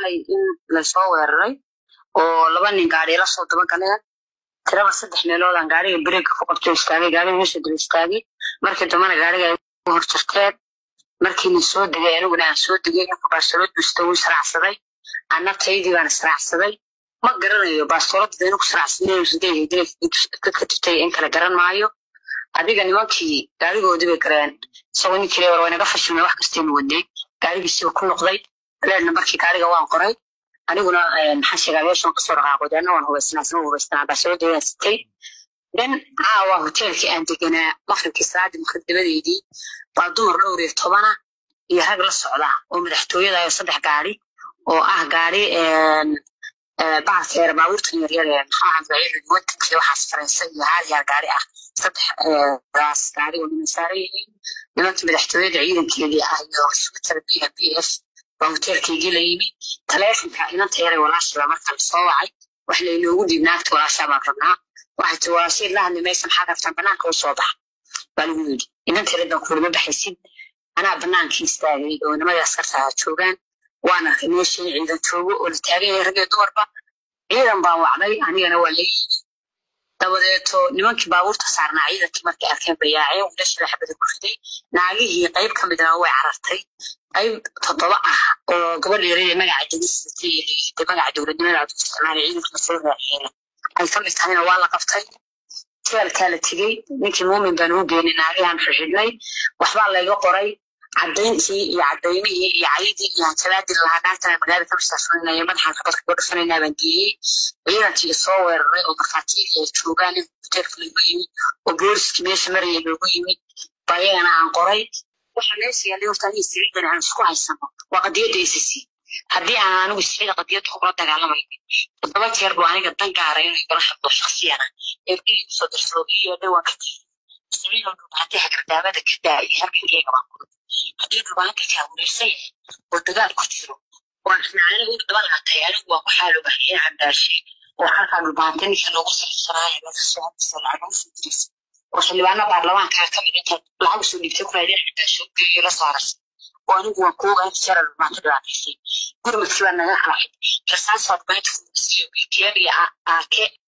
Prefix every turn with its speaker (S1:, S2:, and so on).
S1: xalay in lasoo weeraray oo laba nin gaari la soo daba galeen tiraba saddex meeloodaan gaariga breeka ku qabto istaagay gaariga meesha daba istaagay markii dambana gaariga ay ku hor jirteen markiina soo degay aniguna aan soo degay ninka baastoolad busta wuu israacsaday anna taydii baan israacsaday ma garanayo baastoolada inuu ku saraacsanay dadka jirtay in kale garan maayo adiga nimankii gaarigoodii bay gareen isagoo ninkii war waynaga fashilmay wax kastaynu waday gaarigiisiba ku noqday leedna markii gaariga waan qoray aniguna maxaa sheegaa meeshan kasoo dhaqaaqo deena waan hubaysnaa isma hubaysnaa baastoolada sitay dan caawa hoteelkii aan deganaa maqribkii salaadii maqrib dabadeedii baa dumar dhowr iyo tobana iyo rag la socda oo madaxtooyada ayo saddex gaari oo ah gaari baalkeera baabuurtan yaryar ee maxaa baciid wadankii waxaas faransa iyo hal yaar gaari ah saddex gaas gaari oo niman saaran yihiin nimankii madaxtooyada ciidankeedii ah iyo suktar b b f baa hoteelkeygii la yimi taleefonka inanta yaray walaashaba marka la soo wacay wax laynoogu dhiib naagta walaashaa baan rabnaa waxay ti walaashay la hadli maysa maxaad rabtaan banaanka u soo baxa baa lagu yidhi inanta yaradaan kulama baxaysid anaa banaankii istaagay oo nimadii askartaa joogaan waan arkay meeshii ciidan joogo oo la taagan yahay rag iyo dumarba ciidan baan wacday anigana waa la yimi dabadeeto nimankii baabuurta saarnaa ciidankii markay arkeen bayaaceen wiilashii la xabada ku riday naagihii qayb ka midna way carartay qayb toddoba ah oo gabadha yareeda magaca degisatay iyo layidhi magaca dowladnimada aad u isticmaalay ciidanka lasoo raaxeena ay ka mid tahayna waa la qabtay jeelkaa la tegey ninkii muumin baan ugu geynay naagihaan xixidhnay waxbaa layga qoray caddayntii iyo caddaymihii iyo caydii iyo hanjabaadii lahaa naagtana magaalada ka mastaafulinaya madaxaan kabadka koo dhufanaynaa baan geeyey ciidankii soo weeraray oo markhaatiyadii ay joogaan in hoteelka loogu yimi oo booliskii meesha maraya loogu yimi baa iyagana aan qoray waxa meesha yaallay horta aniga siciidan aan isku haysano waa qadiyadda acc haddii aan anigu sicida qadiyadda kugula dagaalamaynin toddoba jeer buu aniga dan gaaray inuu igala hadlo shaksiyana eebdihii kusoo darsado iyo dhawaan ka tiri siciidan dhulbaantay hagardaamada ka daayay halkankeyga baan ku haddii dhulbaanta kaa wareersan yahay oo dagaal ku jiro oo ismaaciila u daba laatay anigu waa ku xaalobahiyeen cabdaashe oo halkaa dhulbaanta ninka loogu sarisanaayo laga soo hadisa lacag ugu soo diraysa oo xildhibaana baarlamaankaa ka mid intaad lacag usoo dhiibtay ku raadeen cabdaashe u geeyo la saaraysa oo anigu waan ku ogaan jara dhulbaanta dhibaataysay gurmadkii baa naga raacay rasaasaa dhulbaanta kusiiyo btm iyo aake